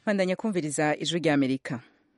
bandanya kumviriza ijwi rya amerika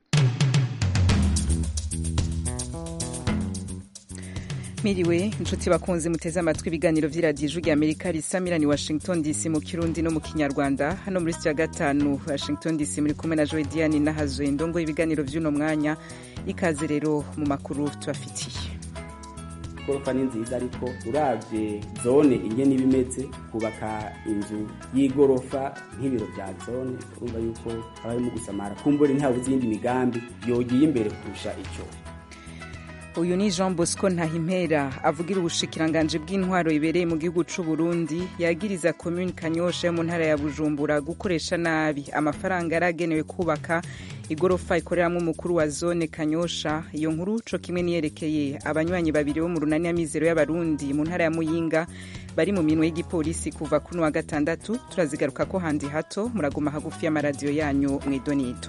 miriwe inshuti bakunzi muteze amatwi ibiganiro vy'iradiyo ijwi rya amerika risamirani washington dc mu kirundi no mu kinyarwanda hano muri sitiyo ya gatanu washington dc muri kumwe na joe diane nahazwe ndongo ibiganiro vy'uno mwanya ikaze rero mu makuru tubafitiye igorofa ni nziza ariko uravye zone ingene iba imeze kubaka inzu y'igorofa nk'ibiro vya zone urumva yuko haba harimo gusamara kumbure ntihabuze iyindi migambi yogiye imbere kurusha ico uyu ni jean bosco ntahimpera avugira ubushikiranganji bw'intwaro ibereye mu gihugu c'u burundi yagiriza komuni kanyosha yo mu ntara ya bujumbura gukoresha nabi amafaranga yari agenewe kubaka igorofa ikoreramwo umukuru wa zone kanyosha iyo nkuru co kimwe niyerekeye abanywanyi babiri bo mu runani y'amizero y'abarundi mu ntara ya muyinga bari mu minwe y'igipolisi kuva kuno wa gatandatu turazigaruka ko handi hato muraguma hagufi y'amaradiyo yanyu mw'idonito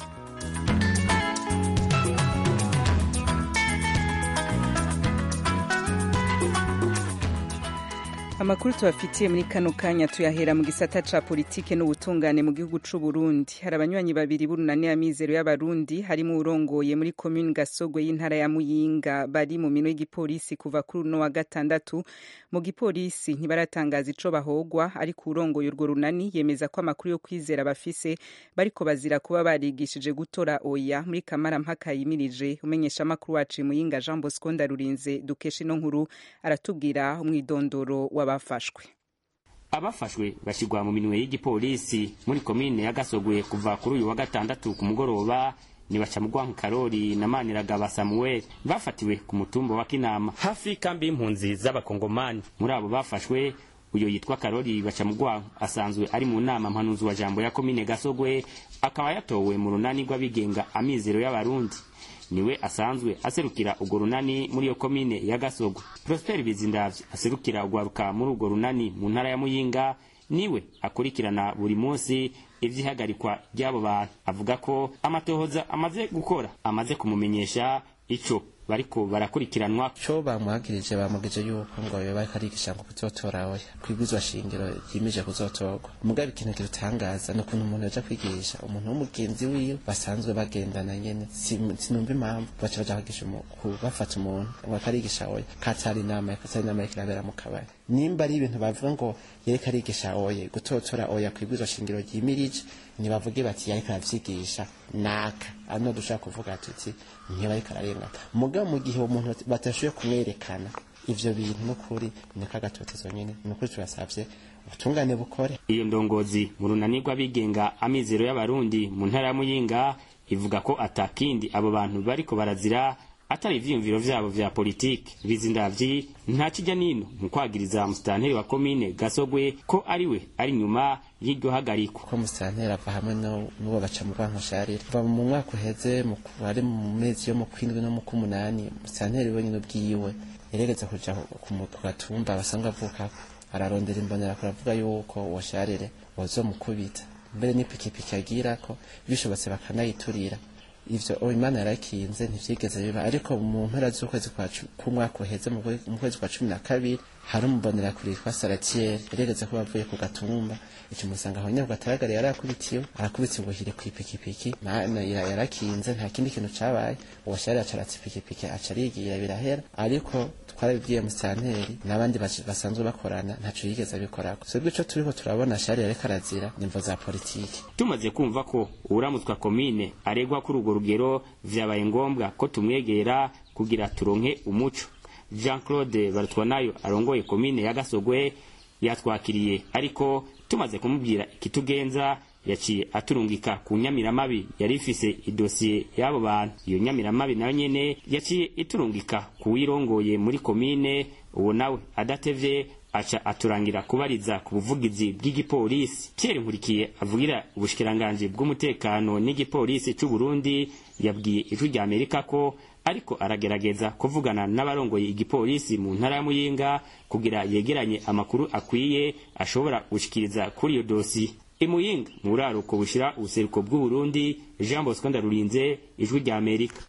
amakuru tubafitiye muri kano kanya tuyahera mu gisata ca politike n'ubutungane mu gihugu c'u Burundi hari abanywanyi babiri b'urunani y'amizero y'abarundi harimo urongoye muri komuni Gasogwe y'intara ya Muyinga bari mu mino y'igipolisi kuva kuri uno wa gatandatu mu gipolisi ntibaratangaza ico bahogwa ariko urongoye urwo runani yemeza ko amakuru yo kwizera bafise bariko bazira kuba barigishije gutora oya muri kamara mpaka yimirije umenyesha amakuru wacu Muyinga Jean Bosco Ndarurinze dukesha ino nkuru aratubwira umwidondoro w'aba bafashwe abafashwe bashyirwa mu minwe y'igipolisi muri komine ya gasogwe kuva kuri uyu wa gatandatu ku mugoroba ni bacamugwanka karori na maniragaba samuel bafatiwe ku mutumba wa kinama hafi y'ikambi y'impunzi z'abakongomani muri abo bafashwe uyo yitwa karori bacamugwanka asanzwe ari mu nama mpanuzi wa jambo ya komine gasogwe akaba yatowe mu runani rw'abigenga amizero y'abarundi niwe asanzwe aserukira urwo runani muri iyo komine ya gasogwe prosper bizindavye aserukira urwaruka muri urwo runani mu ntara ya muyinga niwe akurikirana buri munsi ivy'ihagarikwa ry'abo bantu avuga ko amatohoza amaze gukora amaze kumumenyesha ico bariko barakurikiranwa co bamwagirije bamugije yuko ngo yoba ariko arigisha ngo kuzotora oya kwibwizwa shingiro yimije kuzotorwa mugabe ikintu kirutangaza ni ukuntu umuntu yaja kwigisha umuntu w'umugenzi wiwe basanzwe bagendana nyene sinumva impamvu baca baja kwigisha bafata umuntu ngo ariko arigisha oya katari inama katari inama yariko irabera mu kabari nimba ari ibintu bavuga ngo yereka arigisha oye gutotora oya kwibwizwa shingiro ryimirije ntibavuge bati yariko aravyigisha naka ano dushaka kuvuga tuti ntiba ariko ararengana mugabo mu gihe uwo muntu batashoboye kumwerekana ivyo bintu n'ukuri niko agatotezo nyene n'ukuri turasavye ubutungane bukore iyo ndongozi mu runani rw'abigenga amizero y'abarundi mu ntara ya muyinga ivuga ko atakindi abo bantu bariko barazira atari ivyiyumviro vyabo vya politike bizindavyi nta kijya nino mu kwagiriza musitanteri wa komine gasogwe ko ariwe ari nyuma y'iryo hagarikwa ko musitanteri ava hamwe n'uwo baca mu bankosharire kuva mu mwaka uheze ari mu mezi yo mu kwindwi no mu k'umunani musitanteri wenyine ubwiwe yeregeza kuja ku gatumba basanzwe avukako ararondera imbonera kuravuga yuko uwo sharire wozomukubita mbere n'ipikipiki agirako bishobotse bakanayiturira ivyo imana yarakinze ntivyigeze biba ariko mu mpera z'ukwezi k'umwaka uheze mu kwezi kwa cumi na kabiri hari umubonera kure yitwa saratiere yarigeze ko bavuye ku gatumba ico musanga aho nyene kugataragara yarakubitiwe arakubitiwe ubuhire kw'ipikipiki yarakinze nta kindi kintu cabaye uwo shari acaratse ipikipiki aca arigira birahera ariko twarabibwiye musitanteri n'abandi basanzwe bakorana ntaco yigeze abikorako twebwe ico turiko turabona shari yariko arazira nimvo za politiki tumaze kumva ko uwuramutswa komine aregwa kuri urwo rugero vyabaye ngombwa ko tumwegera kugira turonke umuco jean claude barutwanayo arongoye komine ya gasogwe yatwakiriye ariko tumaze kumubwira ikitugenza yaciye aturungika ku nyamiramabi yari ifise idosiye y'abo bantu iyo nyamiramabi nayo nyene yaciye iturungika ku wirongoye muri komine uwo nawe adatevye aca aturangira kubariza ku buvugizi bw'igipolisi Pierre Nkurikiye avugira ubushikiranganji bw'umutekano n'igipolisi c'u Burundi yabwiye ijwi rya Amerika ko ariko aragerageza kuvugana n'abarongoye igipolisi mu ntara ya Muyinga kugira yegeranye amakuru akwiye ashobora gushikiriza kuri iyo dosi imuyinga mu buraruko bushira ubuseruko bw'u Burundi Jean Bosco Ndarurinze ijwi rya Amerika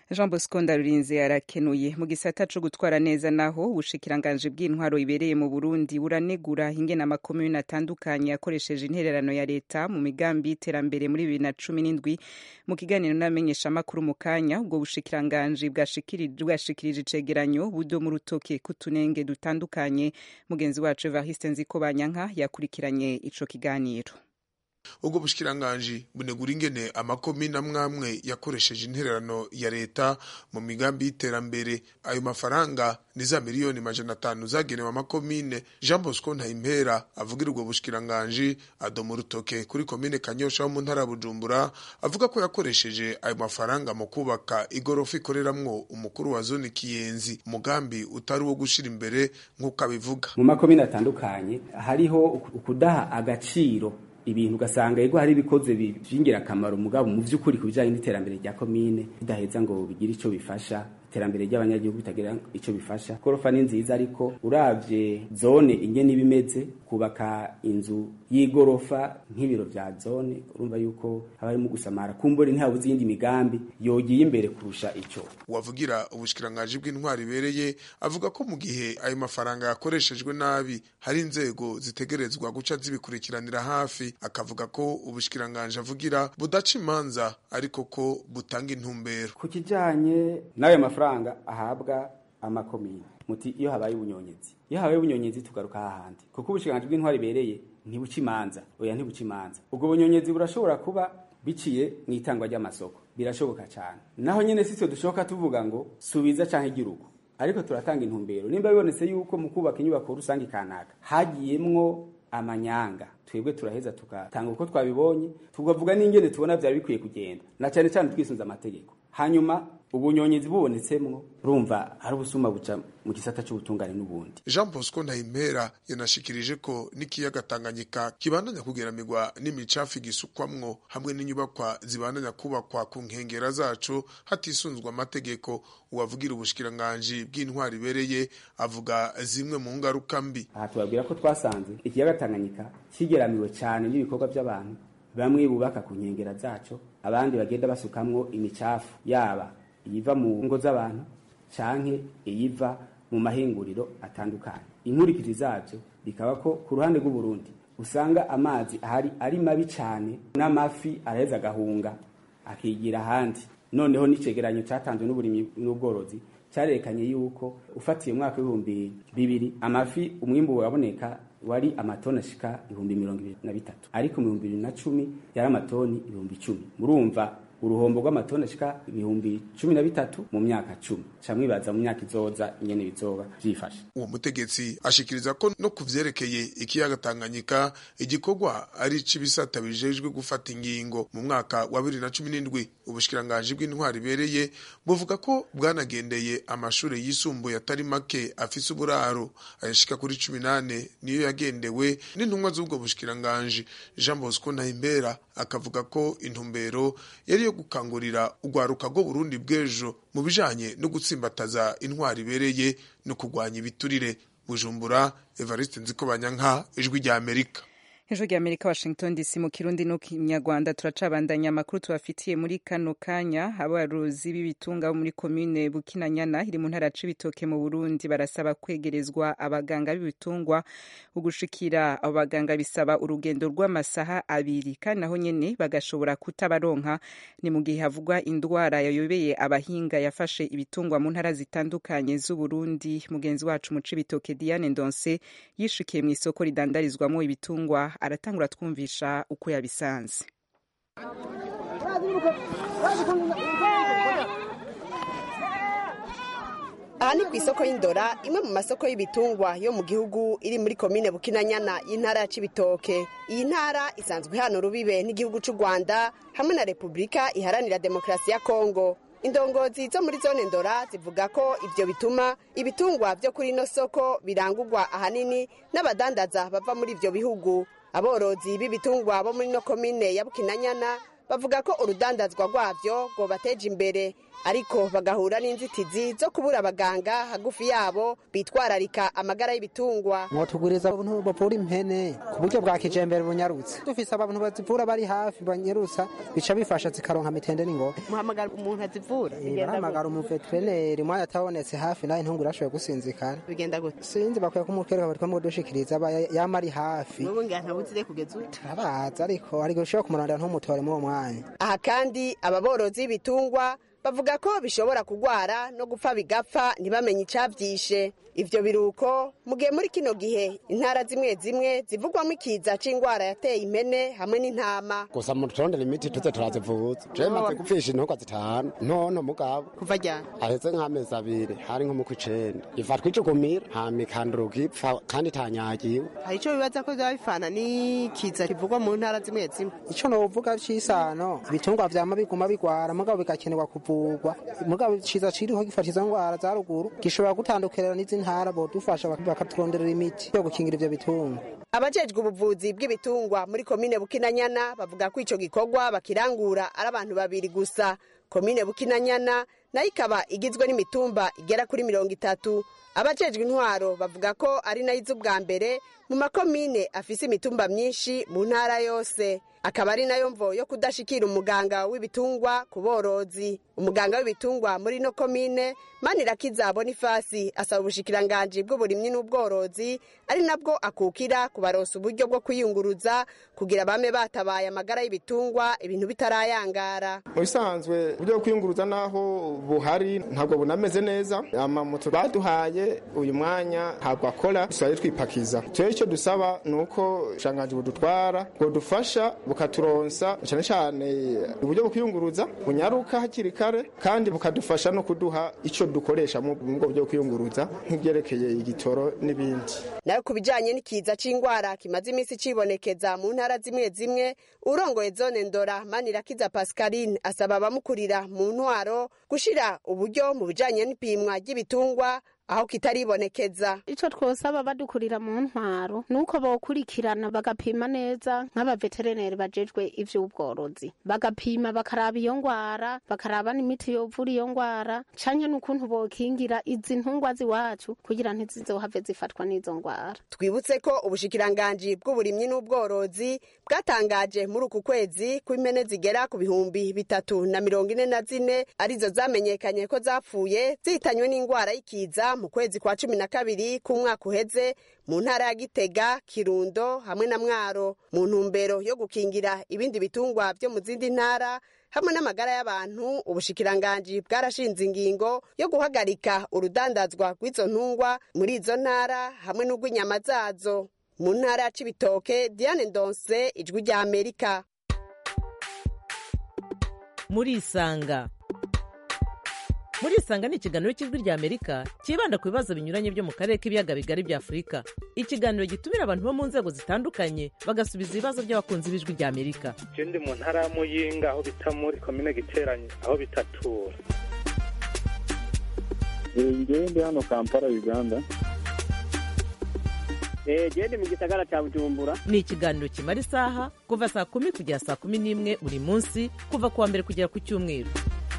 jean bosco ndarurinze arakenuye mu gisata co gutwara neza naho ubushikiranganji bw'intwaro ibereye mu burundi buranegura ingene amakomune atandukanye yakoresheje intererano ya leta mu migambi y'iterambere muri bibiri na cumi n'indwi mu kiganiro n'abamenyeshamakuru mu kanya ubwo bushikiranganji bwashikirije icegeranyo budo mu rutoke kutunenge dutandukanye mugenzi wacu evariste nzikobanyanka yakurikiranye ico kiganiro ubwo bushikiranganji bunegura ingene amakomine amwamwe yakoresheje intererano ya leta mu migambi y'iterambere ayo mafaranga ni za miliyoni majana atanu zagenewe amakomine jean bosco ntayimpera avugira ubwo bushikiranganji adoma urutoke kuri komine kanyosha ho mu ntara ya bujumbura avuga ko yakoresheje ayo mafaranga mu kubaka igorofa ikoreramwo umukuru wa zone kiyenzi umugambi utari uwo gushira imbere nk'uko abivuga mu makomine atandukanye hariho ukudaha agaciro ibintu ugasanga yego hari ibikoze by'ingirakamaro mugabo mu by'ukuri ku bijyanye n'iterambere rya komine bidaheza ngo bigire icyo bifasha iterambere ry'abanyagihugu bitagira icyo bifasha gorofa ni nziza ariko uravye zone ingene ibimeze kubaka inzu y'igorofa nk'ibiro vya zone urumva yuko haba harimo gusamara kumbure ntihabuze iyindi migambi yogiye imbere kurusha ico wavugira ubushikiranganji bw'intwari ibereye avuga ko mu gihe ayo mafaranga yakoreshejwe nabi hari inzego zitegerezwa guca zibikurikiranira hafi akavuga ko ubushikiranganji avugira budaca imanza ariko ko butanga intumbero ku kijanye n'ayo mafaranga ahabwa amakomine muti iyo habaye ubunyonyezi iyo habaye ubunyonyezi tugaruka hahandi kuko ubushikiranganji bw'intwari ibereye ntibuca imanza oya ntibuca imanza ubwo bunyonyezi burashobora kuba biciye mu itangwa ry'amasoko birashoboka cyane naho nyene sitwe dushoboka tuvuga ngo subiza canke igirugo ariko turatanga intumbero nimba bibonetse yuko mu kubaka inyubako rusange kanaka hagiyemwo amanyanga twebwe turaheza tugatanga uko twabibonye tukavuga n'ingene tubona byari bikwiye kugenda na cyane cyane twisunze amategeko hanyuma ubunyonyezi bubonetsemwo urumva hari ubusuma buca mu gisata cy'ubutungane n'ubundi jean bosco ntayimpera yanashikirije ko n'ikiyaga tanganyika kibandanya kugeramirwa n'imicafu igisukwamwo hamwe n'inyubakwa zibandanya kubakwa ku nkengera zacu hatisunzwe amategeko uwavugira ubushikiranganji bw'intwari ibereye avuga zimwe mu ngaruka mbi aha tubabwira ko twasanze ikiyaga tanganyika kigeramiwe cyane n'ibikorwa by'abantu bamwe bubaka ku nkengera zaco abandi bagenda basukamwo imicafu yaba iyiva mu ngo z'abantu canke iyiva mu mahinguriro atandukanye inkurikiri zavyo bikaba ko ku ruhande rw'uburundi usanga amazi ahari ari mabi cane n'amafi araheza agahunga akigira ahandi noneho n'icegeranyo catanzwe n'uburimyi n'ubworozi carerekanye yuko ufatiye umwaka w'ibihumbi bibiri amafi umwimbu waboneka wari amatoni ashika ibihumbi mirongo ibiri na bitatu ariko mu bihumbi bibiri na cumi yari amatoni ibihumbi icumi murumva uruhombo rw'amatoni ashika ibihumbi cumi na bitatu mu myaka cumi camwibaza mu myaka izoza ingene bizoba vyifashe uwo mutegetsi ashikiriza ko no ku vyerekeye ikiyaga tanganyika igikorwa ari c'ibisata bijejwe gufata ingingo mu mwaka wa bibiri na cumi n'indwi ubushikiranganji bw'intwari ibereye buvuga ko bwanagendeye amashure yisumbuye atari make afise uburaro ayashika kuri cumi nane niyo yagendewe n'intumwa z'ubwo bushikiranganji jean bosco ntahimbera akavuga ko intumbero yari yo gukangurira urwaruka rwo burundi bw'ejo mu bijanye no gutsimbataza intwari ibereye no kurwanya ibiturire bujumbura evariste nzikobanyanka ijwi rya amerika ejo rya amerika washington dc mu kirundi no kinyarwanda turacabandanya amakuru tubafitiye muri kano kanya abarozi b'ibitunga bo muri komine bukinanyana iri mu ntara c'ibitoke mu burundi barasaba kwegerezwa abaganga b'ibitungwa ugushikira abo baganga bisaba urugendo rw'amasaha abiri kandi naho nyene bagashobora kutabaronka ni mu gihe havugwa indwara yayobeye abahinga yafashe ibitungwa mu ntara zitandukanye z'uburundi mugenzi wacu mu c'ibitoke diane ndonse yishikiye mu isoko ridandarizwamo ibitungwa aratangura twumvisha uko yabisanze aha ni ku isoko y'indora imwe mu masoko y'ibitungwa yo mu gihugu iri muri komine bukinanyana y'intara ya cibitoke iyi ntara isanzwe ihana urubibe n'igihugu c'u rwanda hamwe na repubulika iharanira demokarasi ya kongo indongozi zo muri zone ndora zivuga ko ivyo bituma ibitungwa vyo kuri ino soko birangurwa ahanini n'abadandaza bava muri ivyo bihugu aborozi b'ibitungwa bo muri no komine ya bukinanyana bavuga ko urudandazwa rwavyo rwobateje imbere ariko bagahura n'inzitizi zo kubura abaganga hagufi yabo bitwararika amagara y'ibitungwa mwotuguriza abantu bavura impene ku buryo bwa kijembere bunyarutse dufise abantu bazivura bari hafi banyarutsa bica bifasha zikaronka mitende n'ingoga muhamagara umuntu azivura barahamagara umuveterineri umwanya atabonetse hafi nawe ntungu urashoboye gusinzikana bigenda gute sinzi bakwiye kumutwereka bari kumudushikiriza aba yama ari hafi wowe ngira ntabuzire kugeza ubu turabaza ariko ariko ushobora kumurondera ntumutore muri uwo mwanya aha kandi aba borozi b'ibitungwa bavuga ko bishobora kugwara no gupfa bigapfa ntibamenye icavyishe ivyo biruko mu gihe muri kino gihe intara zimwe zimwe zivugwamo ikiza c'ingwara yateye impene hamwe n'intama gusa muturondera imiti tuze turazivuza jewe maze gupfisha intogwa zitanu ntono mugabo kuva ryana aheze nk'amezi abiri hari nko mu kw'icenda ifatwa icugumira hama ikanduruka ipfa kandi itanyagiwe hari ico bibaza ko vyaba bifana n'ikiza kivugwa mu ntara zimwe zimwe ico novuga c'isano ibitungwa vyama biguma bigwara mugabo bigakenerwa kuvugwa mugabo iciza ciriho gifata izo ngwara za ruguru gishobora gutandukanira n'izi ntara bodufasha bakaturonderera imiti yo gukingira ivyo bitungwa abajejwe ubuvuzi bw'ibitungwa muri komine bukinanyana bavuga ko ico gikorwa bakirangura ari abantu babiri gusa komine bukinanyana nayo ikaba igizwe n'imitumba igera kuri mirongo itatu abajejwe intwaro bavuga ko ari nayo iza ubwa mbere mu makomine afise imitumba myinshi mu ntara yose akaba ari nayo mvo yo kudashikira umuganga w'ibitungwa ku borozi umuganga w'ibitungwa muri no komine manirakiza bonifasi asaba ubushikiranganji bw'uburimyi n'ubworozi ari nabwo akukira kubaronsa uburyo bwo kwiyunguruza kugira bame batabaye amagara y'ibitungwa ibintu bitarayangara mu bisanzwe uburyo bwo kwiyunguruza naho buhari ntabwo bunameze neza amamoto baduhaye uyu mwanya ntabwo akora dusigaye twipakiza rero icyo dusaba ni uko ubushikiranganji budutwara bwodufasha bukaturonsa cyane cyane uburyo bwo kwiyunguruza bunyaruka hakiri kare kandi bukadufasha no kuduha icyo dukoresha mu bwo bwo kwiyunguruza nk'ibyerekeye igitoro n'ibindi nayo ku bijanye n'ikiza c'ingwara kimaze iminsi cibonekeza mu ntara zimwe zimwe urongoye zone ndora manirakiza pascaline asaba abamukurira mu ntwaro gushira uburyo mu bijanye n'ipimwa ry'ibitungwa aho kitaribonekeza ico twosaba badukurira mu ntwaro nuko bokurikirana bagapima neza nk'abaveterineri bajejwe ivy'ubworozi bagapima bakaraba iyo ngwara bakaraba n'imiti yovura iyo ngwara canke n'ukuntu bokingira izi ntungwa ziwacu kugira ntizizohave zifatwa n'izo ngwara twibutse ko ubushikiranganji bw'uburimyi n'ubworozi bwatangaje muri uku kwezi ko impene zigera ku bihumbi bitatu na mirongo ine na zine arizo zamenyekanye ko zapfuye zihitanywe n'ingwara y'ikiza mu kwezi kwa cumi na kabiri k'umwaka uheze mu ntara ya gitega kirundo hamwe na mwaro mu ntumbero yo gukingira ibindi bitungwa byo mu zindi ntara hamwe n'amagara y'abantu ubushikiranganji bwarashinze ingingo yo guhagarika urudandazwa rw'izo ntungwa muri izo ntara hamwe n'urw'inyama zazo mu ntara ya cibitoke diane ndonse ijwi rya amerika murisanga murisanga ni ikiganiro cy'ijwi rya amerika cyibanda ku bibazo binyuranye byo mu karere k'ibiyaga bigari bya afurika ikiganiro gitumira abantu bo mu nzego zitandukanye bagasubiza ibibazo by'abakunzi b'ijwi rya amerika je ndi mu ntara ya muyinga aho bita muri komine giteranye aho bitatura ngewe ndi hano kampala uganda gende mu gisagara cya bujumbura ni ikiganiro kimara isaha kuva saa kumi kugera saa kumi n'imwe buri munsi kuva ku wa mbere kugera ku cyumweru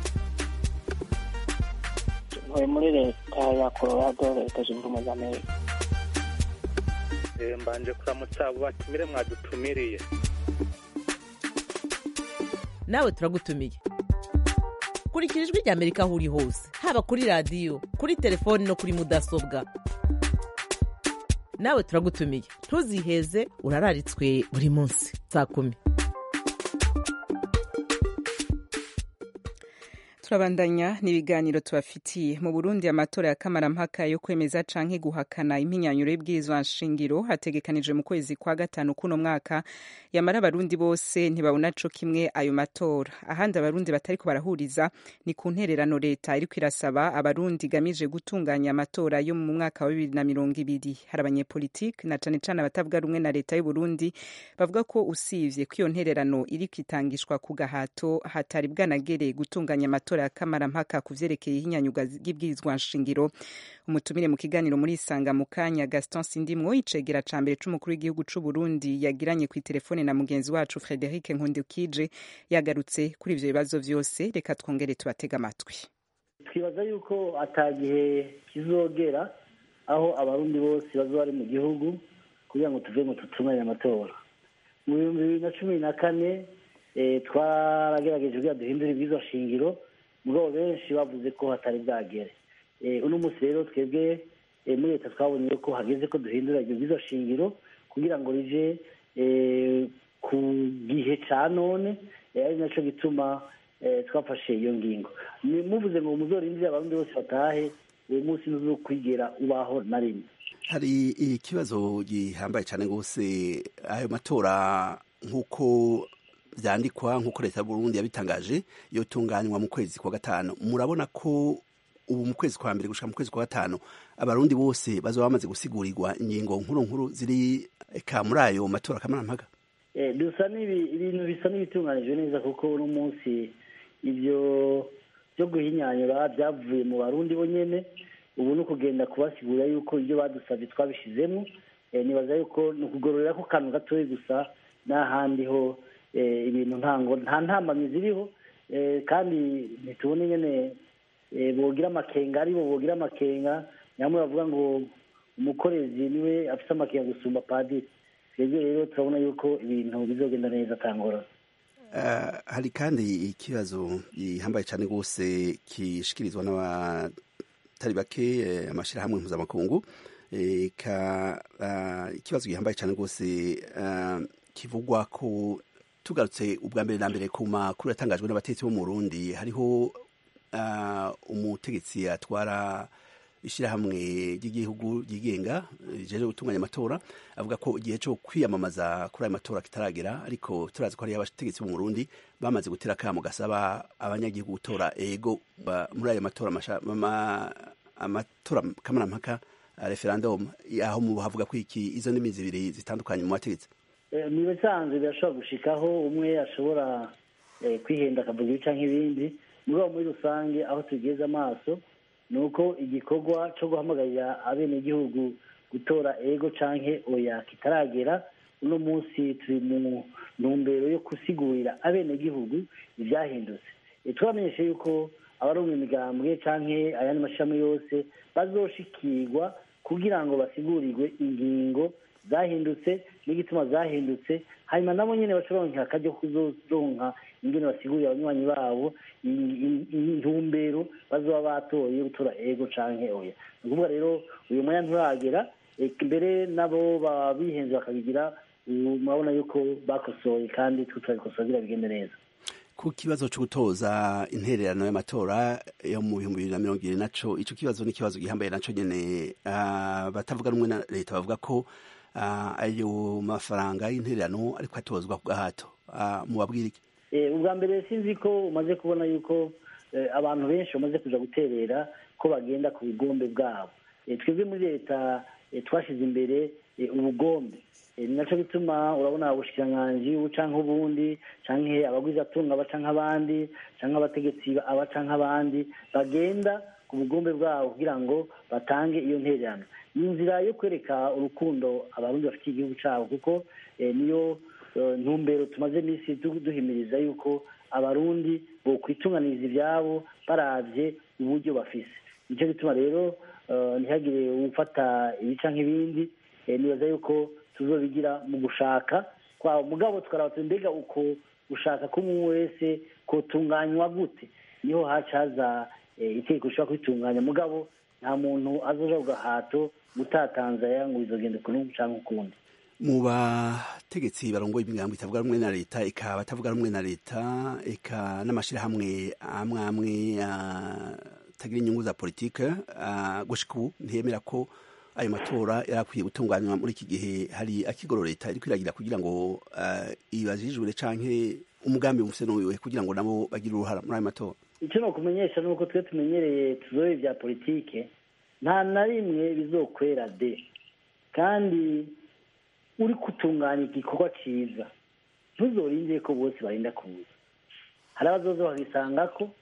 ntuye muri leta ya colorado leta zunze ubumwe za amerika mbanje kuramutsa abo batumire mwadutumiriye nawe turagutumiye kurikira ijwi rya amerika aho uri hose haba kuri radiyo kuri telefoni no kuri mudasobwa nawe turagutumiye ntuziheze urararitswe buri munsi saa kumi turabandanya n'ibiganiro tubafitiye mu burundi amatora ya kamarampaka yo kwemeza canke guhakana impinyanyuro y'ibwirizwa nshingiro hategekanijwe mu kwezi kwa gatanu kuno mwaka yamara abarundi bose ntibabona co kimwe ayo matora ahandi abarundi batariko barahuriza ni ku ntererano leta iriko irasaba abarundi igamije gutunganya amatora yo mu mwaka wa bibiri na mirongo ibiri hari abanyepolitike na cane cane abatavuga rumwe na leta y'uburundi bavuga ko usivye ko iyo ntererano iriko itangishwa ku gahato hatari bwanagere gutunganya amatora matora ya kamarampaka ku vyerekeye ihinyanyuga ry'ibwirizwa nshingiro umutumire mu kiganiro muri isanga mu kanya gaston sindimwo icegera ca mbere c'umukuru w'igihugu c'u burundi yagiranye kw'iterefone na mugenzi wacu frederic nkundukije yagarutse kuri ivyo bibazo vyose reka twongere tubatega amatwi twibaza yuko atagihe kizogera aho abarundi bose bazoba bari mu gihugu kugira ngo tuve mu tutunganye amatora mu bihumbi bibiri na cumi na kane twaragerageje kugira duhindure ibwirizwa shingiro mugabo benshi bavuze ko hatari bwagere uno munsi rero twebwe muri leta twabonye ko hageze ko duhindura ibyo bwirizwa shingiro kugira ngo rije ku gihe cya none ari nacyo gituma twafashe iyo ngingo muvuze ngo muzorindire abarundi bose batahe uwo munsi ntuzo kwigera ubaho na rimwe hari ikibazo gihambaye cyane rwose ayo matora nk'uko byandikwa nk'uko leta y'uburundi yabitangaje yotunganywa mu kwezi kwa gatanu murabona ko ubu mu kwezi kwa mbere gushika mu kwezi kwa gatanu abarundi bose bazoba bamaze gusigurigwa ingingo nkuru nkuru ziri ka muri ayo matora kamarampaka dusa ibintu bisa n'ibitunganijwe neza kuko uno munsi ibyo byo guhinyanyura byavuye mu barundi bonyene ubu ni ukugenda kubasigura yuko ibyo badusabye twabishizemo nibaza yuko ni ukugororera ko kantu gatoya gusa n'ahandi ho ibintu ntango nta ntambamyi ziriho kandi ntitubone nyine bogira amakenga aribo bogira amakenga nyamwe bavuga ngo umukorezi niwe afite amakenga gusumba padiri twebwe rero turabona yuko ibintu bizogenda neza atangora hari kandi ikibazo gihambaye cyane rwose kishikirizwa n'abatari bake amashyirahamwe mpuzamakungu ikibazo gihambaye cyane rwose kivugwa ko tugarutse ubwa mbere na mbere ku makuru yatangajwe n'abatetsi bo mu Burundi hariho umutegetsi atwara ishyirahamwe ry'igihugu ryigenga rijeje gutunganya amatora avuga ko igihe cyo kwiyamamaza kuri ayo matora kitaragera ariko turazi ko hariyo abategetsi bo mu Burundi bamaze gutera akamo gasaba abanyagihugu gutora ego muri ayo matora amatora kamarampaka referendum aho mu havuga ko iki izo ndimi zibiri zitandukanye mu bategetsi ni bisanzwe birashobora gushikaho umwe ashobora kwihenda akavuga ibica nk'ibindi mugabo muri rusange aho tugeze amaso ni uko igikorwa cyo guhamagarira abenegihugu gutora ego canke oya kitaragera uno munsi turi mu ntumbero yo gusigurira abenegihugu ibyahindutse turamenyeshe yuko abarumva imigambwe canke ayandi mashami yose bazoshikirwa kugira ngo basigurirwe ingingo zahindutse n'igituma zahindutse hanyuma nabo nyine bacoronka akajya kuzoronka ingene basigurira abanywanyi babo intumbero bazoba batoye gutora ego canke oya ni ukuvuga rero uyu mwanya nturagera mbere nabo baba bihenze bakabigira murabona yuko bakosoye kandi twe turabikosora kugira bigende neza ku kibazo cyo gutoza intererano y'amatora yo mu bihumbi bibiri na mirongo ibiri naco ico kibazo ni ikibazo gihambaye naco nyene batavuga rumwe na leta bavuga ko ayo mafaranga y'intererano ariko atozwa ku gahato mubabwira iki ubwa mbere sinzi ko umaze kubona yuko abantu benshi bamaze kuja guterera ko bagenda ku bugombe bwabo twebwe muri leta twashyize imbere ubugombe ni nacyo bituma urabona ubushikiranganji ubu canke ubundi canke abagwizatunga baca nk'abandi canke abategetsi abaca nk'abandi bagenda ku bugombe bwabo kugira ngo batange iyo ntererano ni inzira yo kwereka urukundo abarundi bafitiye igihugu cabo kuko niyo ntumbero tumaze iminsi duhimiriza yuko abarundi bokwitunganiriza ibyabo baravye uburyo bafise nicyo gituma rero ntihagire ufata ibica nk'ibindi nibaza yuko tuzobigira mu gushaka kwabo mugabo tukaraba mbega uko gushaka k'umwe wese kotunganywa gute niho haca haza itegeko rishobora kwitunganya mugabo nta muntu azoja ku gahato gutatanzaya ngo bizogenda ukuntu canke ukundi mu bategetsi barongoye imigambo itavuga rumwe na leta eka batavuga rumwe na leta eka n'amashirahamwe amwe amwe atagira inyungu za politike gushika ubu ntiyemera ko ayo matora yarakwiye gutunganywa muri iki gihe hari akigoro leta iri kwiragira kugira ngo ibajijure canke umugambi mufise n'uwiwe kugira ngo nabo bagire uruhara muri ayo matora icyo ni ukumenyesha ni uko twe tumenyereye tuzobe bya politike nta na rimwe bizokwera de kandi uri gutunganya igikorwa cyiza ntuzorinde ko bose barinda kuza hari abazoza babisanga ko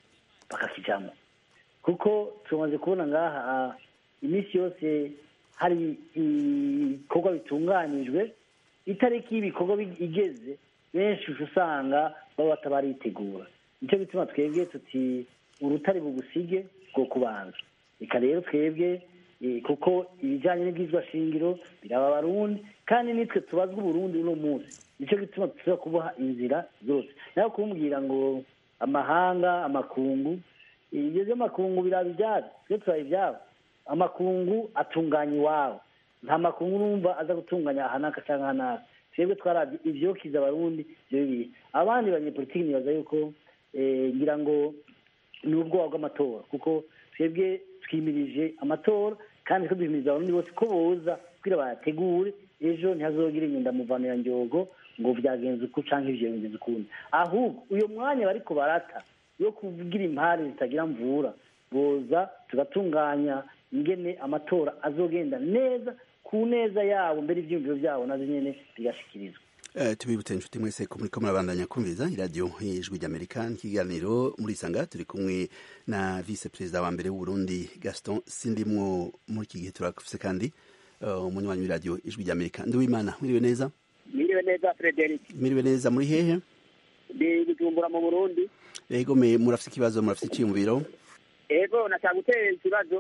bakakijamo kuko tumaze kubona ngaha iminsi yose hari ibikorwa bitunganijwe itariki y'ibikorwa igeze benshi usanga baba batabaritegura nicyo gituma twebwe tuti urutare bugusige bwo kubanza reka rero twebwe kuko ibijyanye n'ubwizwa shingiro biraba abarundi kandi nitwe tubazwa uburundi uno munsi nicyo gituma tuza kuboha inzira zose nawe kumbwira ngo amahanga amakungu ibyo by'amakungu biraba ibyabo twe turaba ibyabo amakungu atunganya iwabo nta makungu urumva aza gutunganya ahanaka cyangwa ahanaka twebwe twarabye ibyokiza abarundi ibyo bibiri abandi banyepolitiki nibaza yuko ngira ngo ni ubwoba bw'amatora kuko twebwe twimirije amatora kandi duhimiriza abarundi bose ko boza kugira bayategure ejo ntihazogire inyundamuvano nyogo ngo byagenze uku cyangwa ibyo bigenze ukundi ahubwo uyu mwanya bariko barata yo kuvugira impare zitagira mvura boza tugatunganya ingene amatora azogenda neza ku neza yabo mbere ibyiyumviro byabo nazo nyine bigashikirizwa tubibutse inshuti mwese ko muriko murabandanya kumviriza iradiyo y'ijwi ry'amerika n'ikiganiro muri isanga turi kumwe na vice perezida wa mbere w'uburundi gaston sindimwo muri iki gihe turafise kandi umunywanyi w'iradiyo ijwi ry'amerika ndiwimana mwiriwe neza mwiriwe neza frederic mwiriwe neza muri hehe ndi bujumbura mu burundi ego me murafise ikibazo murafise iciyumviro ego nashaka gutera ikibazo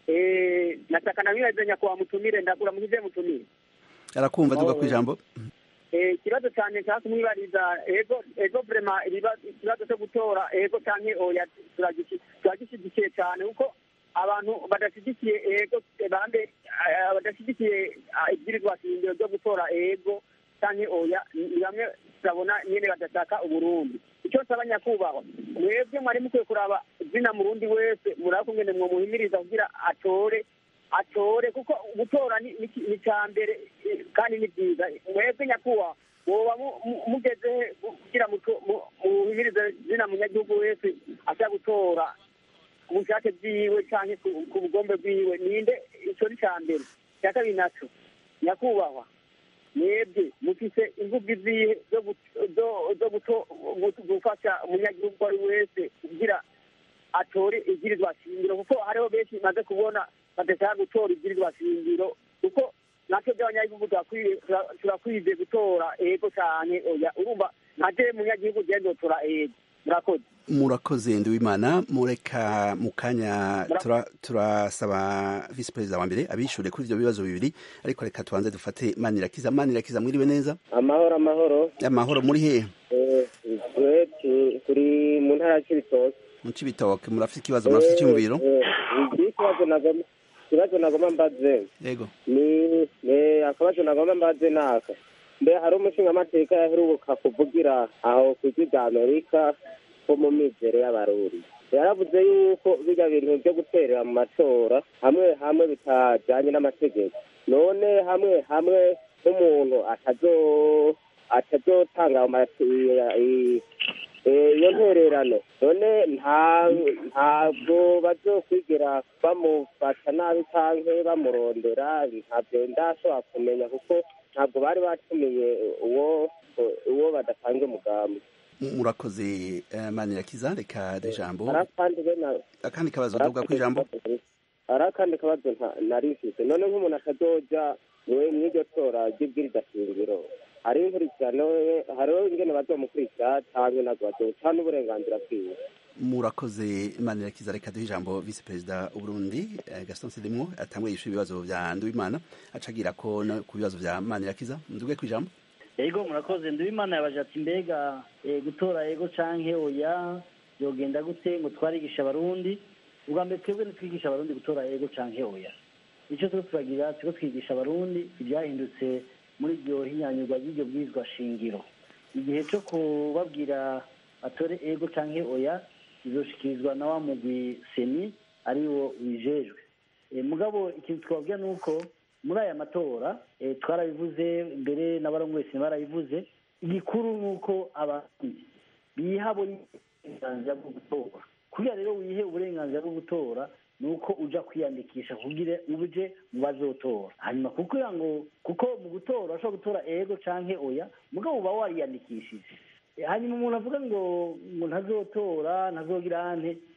nataka na mwibaze nyakubahwa mutumire ndakura mugize mutumire arakumva duga ku ijambo ikibazo cyane nshaka kumwibariza ego ego vrema ikibazo cyo gutora ego canke oya turagishyigikiye cyane kuko abantu badashyigikiye ego bande badashyigikiye ibwirizwa shingiro ryo gutora ego canke oya ni bamwe turabona nyene badashaka uburundi icyo nsaba nyakubahwa mwebwe mwari mukwiye kuraba zina murundi wese muraba kungene mwomuhimiriza kugira atore atore kuko gutora ni icya mbere kandi ni byiza mwebwe nyakubahwa woba mugeze kugira muhimirize zina munyagihugu wese ashaka gutora ku bushake bwiwe cyangwa ku bugombe bwiwe ninde icyo ni cya mbere icya kabiri nacyo nyakubahwa mwebwe mufise imvugo izihe zo gufasha umunyagihugu uwo ari wese kugira atore ibwirizwa shingiro kuko hariho benshi bimaze kubona badashaka gutora ibwirizwa shingiro kuko natwe by'abanyagihugu turakwize gutora ego cyane oya urumva ntaje munyagihugu ugenda utora ego murakoze murakoze ndiwimana mureka mu kanya turasaba visi perezida wa mbere abishure kuri ivyo bibazo bibiri ariko reka tubanze dufate manirakiza manirakiza mwiriwe neza amahoro amahoro amahoro muri hehe turi mu ntara ya cibitoke mu cibitoke murafite ikibazo murafite icyumviro ikibazo nagomba ikibazo nagomba mbaze yego ni akabazo nagomba mbaze naka mbe hari umushingamateka yaheruka kuvugira aho ku ijwi rya amerika ko mu mizero y'abarundi yaravuze yuko bijya bintu byo guterera mu matora hamwe hamwe bitajyanye n'amategeko none hamwe hamwe nk'umuntu atazotanga iyo ntererano none ntabwo bazokwigera bamufata nabi cyangwa bamurondera ntabyo ndashobora kumenya kuko ntabwo bari batumiye uwo uwo badatanga umugambi murakoze manirakiza reka ijambo arakandi akandi kabazo duga ku ijambo hari akandi kabazo narifise none nk'umuntu atazoja mw'iryo tora ry'ibwiriza shingiro hariho inkurikirano hariho ingene bazomukurikira canke ntabwo bazoca n'uburenganzira bwiwe murakoze manirakiza reka duhe ijambo visi perezida w'uburundi gaston sedimwo atangwe yishuye ibibazo vya nduwimana acagira ko no ku bibazo vya manirakiza nduge ku ijambo ego murakoze nduwimana yabaje ati mbega gutora ego canke oya yogenda gute ngo twarigisha abarundi ubwa mbere twebwe ntitwigisha abarundi gutora ego canke oya icyo turiko turagira turiko twigisha abarundi ibyahindutse muri iryo hinyanyurwa ry'iryo bwirizwa shingiro igihe cyo kubabwira atore ego canke oya izoshikirizwa na wa mugwi seni ariwo wijejwe mugabo ikintu twababwira ni uko muri aya matora twarabivuze mbere n'abarongoye barabivuze igikuru ni uko abarundi biha uburenganzira bwo gutora kugira rero wihe uburenganzira bwo gutora ni uko uja kwiyandikisha kugira uje mu bazotora hanyuma kugira ngo kuko mu gutora urashobora gutora ego canke oya mugabo uba wariyandikishije hanyuma umuntu avuga ngo ngo ntazotora ntazogira ante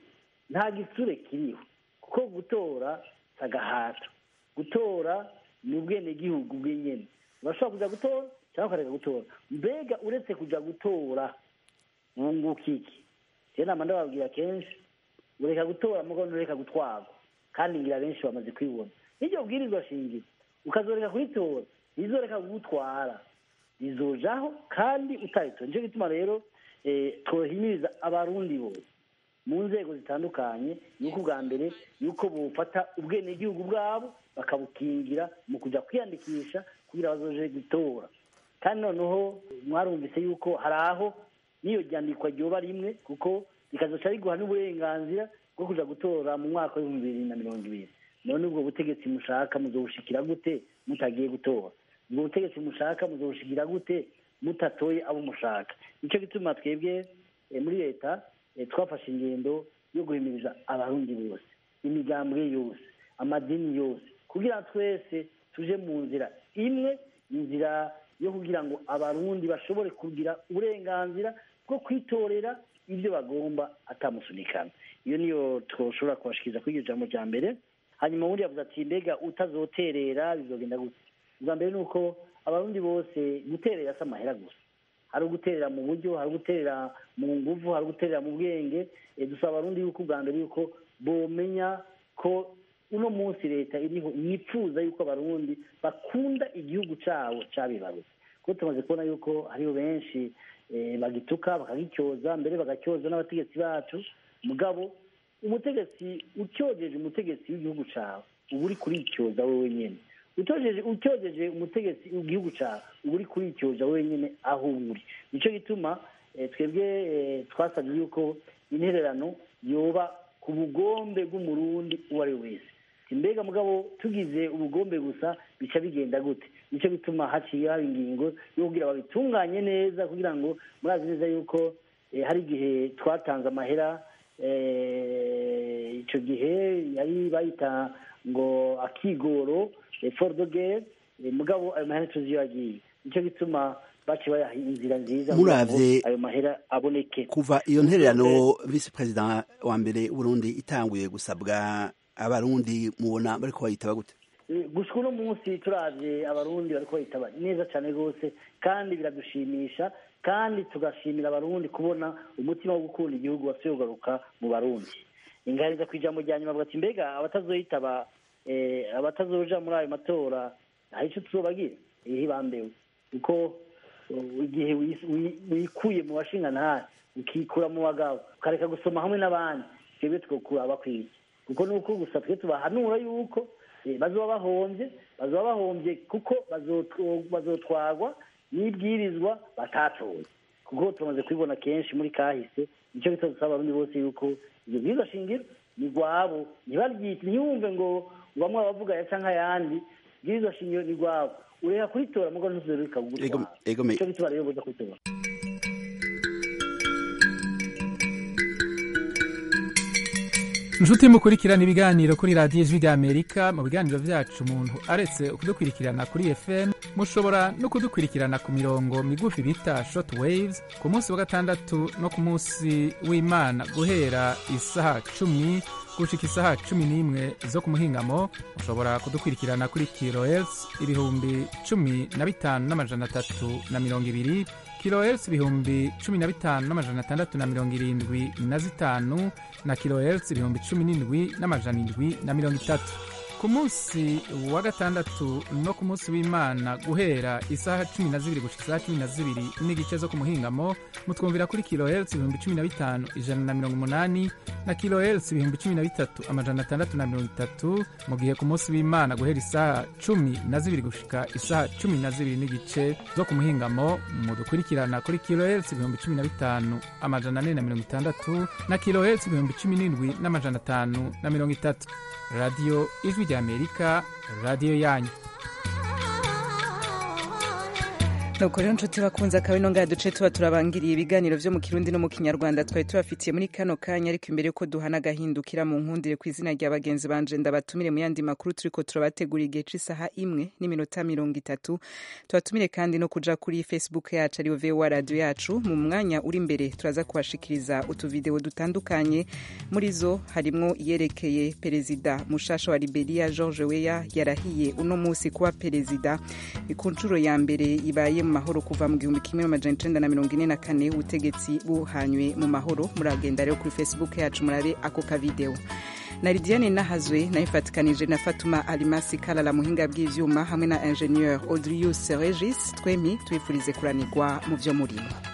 nta gisure kiriho kuko gutora si agahato gutora ni ubwenegihugu bw'inyene urashobora kuja gutora cyangwa ukareka gutora mbega uretse kuja gutora wunguka iki rero nama ndababwira kenshi ureka gutora mugo ntureka gutwarwa kandi ngira benshi bamaze kwibona n'iryo bwirizwa shingiro ukazoreka kuritora rizoreka kugutwara rizojaho kandi utayitora nicyo gituma rero eh, twohimiriza abarundi bose mu nzego zitandukanye yuko ubwa mbere yuko bufata ubwenegihugu bwabo bakabukingira mu kuja kwiyandikisha kugira bazoje gutora kandi noneho mwarumvise yuko hari aho n'iyo ryandikwa ryoba rimwe kuko rikazoca riguha n'uburenganzira bwo kuja gutora mu mwaka w'ibihumbi bibiri na mirongo ibiri none ubwo butegetsi mushaka muzobushikira gute mutagiye gutora ubwo butegetsi mushaka muzobushikira gute mutatoye abo mushaka nicyo gituma twebwe eh, muri leta eh, twafashe ingendo yo guhimiriza abarundi bose imigambwe yose amadini yose kugira twese tuje mu nzira imwe inzira yo kugira ngo abarundi bashobore kugira uburenganzira bwo kwitorera ibyo bagomba atamusunikana iyo niyo twoshobora kubashikiriza kuri iryo jambo rya mbere hanyuma ubundi yavuze ati mbega utazoterera bizogenda gute ubwa mbere ni uko abarundi bose guterera si amahera gusa hari uguterera mu buryo hari uguterera mu nguvu hari uguterera mu bwenge Eh, dusaba abarundi yuko ubwa mbere yuko bomenya ko uno munsi leta iriho yifuza yuko abarundi bakunda igihugu cabo cabibarutse kuko tumaze kubona yuko hariho benshi eh, bagituka bakagicyoza mbere bagacyoza n'abategetsi bacu mugabo umutegetsi utyojeje umutegetsi w'igihugu cawe uba uri kuricyoza wewe nyene utojeje utyojeje umutegetsi w'igihugu cawe uba uri kuricyoza wewe nyene aho uri nico gituma eh, twebwe eh, twasabye yuko intererano yoba ku bugombe bw'umurundi uwo ari we wese Ati, mbega mugabo tugize ubugombe gusa bica bigenda gute nico gituma haciye haba ingingo yo kugira babitunganye neza kugira ngo murazi neza yuko eh, hari igihe twatanze amahera eh, ico gihe yari bayita ngo akigoro effort de guerre eh, mugabo ayo mahera tuzi iyo yagiye nico gituma baci bayaha inzira nziza kugira ngo Muravye- ayo mahera aboneke kuva iyo ntererano visi perezida wa mbere w'uburundi itanguye gusabwa abarundi mubona bariko bayitaba gute Eh, gushika uno munsi turavye abarundi bariko bayitaba neza cane rwose kandi biradushimisha kandi tugashimira abarundi kubona umutima wo gukunda igihugu wasubiye kugaruka mu barundi ingariza ku ijambo rya nyuma avuga ati mbega abatazoyitaba eh, abatazoja muri ayo matora hari ico tuzobagira ihe bambewe kuko uh, igihe wis- wi- wikuye mu bashingantahe ukikura mu bagabo ukareka gusoma hamwe n'abandi twebwe twokura bakwiye kuko nuko gusa twe tubahanura yuko eh, bazoba bahombye bazoba bahombye kuko bazotwo- bazotwarwa n'ibwirizwa batatoye kuko tumaze kubibona kenshi muri kahise nicyo gito dusaba abarundi bose yuko ibyo bwirizwa shingiro ni rwabo ntibaryite ntiyumve ngo bamwe abavuga ya canke ayandi bwirizwa shingiro ni rwabo ureka kuritora mugo ntuzoreka Ego- ego me- nicyo gituma rero boza kuritora inshuti mukurikirana ibiganiro kuri radiyo ijwi ry'amerika mu biganiro byacu umuntu aretse kudukurikirana kuri fm mushobora no kudukurikirana ku mirongo migufi bita short waves ku munsi wa gatandatu no ku munsi w'imana guhera isaha cumi gushika isaha cumi n'imwe zo ku muhingamo mushobora kudukurikirana kuri kilohertz ibihumbi cumi na bitanu n'amajana atatu na mirongo ibiri kilohertz ibihumbi cumi na bitanu n'amajana atandatu na mirongo irindwi na zitanu na kilohertz ibihumbi cumi n'indwi n'amajana indwi na mirongo itatu ku munsi wa gatandatu no ku munsi w'imana guhera isaha cumi na zibiri gushika isaha cumi na zibiri n'igice zo ku muhingamo mutwumvira kuri kilohertz ibihumbi cumi na bitanu ijana na mirongo umunani na kilohertz ibihumbi cumi na bitatu amajana atandatu na mirongo itatu mu gihe ku munsi w'imana guhera isaha cumi na zibiri gushika isaha cumi na zibiri n'igice zo ku muhingamo mudukurikirana kuri kilohertz ibihumbi cumi na bitanu amajana ane na mirongo itandatu na kilohertz ibihumbi cumi n'indwi n'amajana atanu na mirongo itatu radiyo ijwi ry'amerika radiyo yanyu nuko rero nshuti bakunze akaba ino ngaha duce tuba turabangiriye ibiganiro vyo mu kirundi no mu kinyarwanda twari tubafitiye muri kano kanya ariko imbere yuko duhana agahindukira mu nkundire ku izina rya bagenzi banje ndabatumire mu yandi makuru turiko turabategura igihe c'isaha imwe n'iminota mirongo itatu tubatumire kandi no kuja kuri facebook yacu ariyo vowa radio yacu mu mwanya uri imbere turaza kubashikiriza utuvideo dutandukanye muri zo harimwo iyerekeye perezida mushasha wa liberia george weya yarahiye uno musi kuba perezida ni ku nshuro ya mbere ibaye mu mahoro kuva mu gihumbi kimwe amajana icenda na mirongo ine na kane ubutegetsi buhanywe mu mahoro muragenda rero kuri facebook yacu murabe ako kavideo na lidiane nahazwe nayifatikanije na fatuma alimasi kalala muhinga bw'ivyuma hamwe na ingenieur audrius regis twemi twifurize kuranirwa mu vyo murimo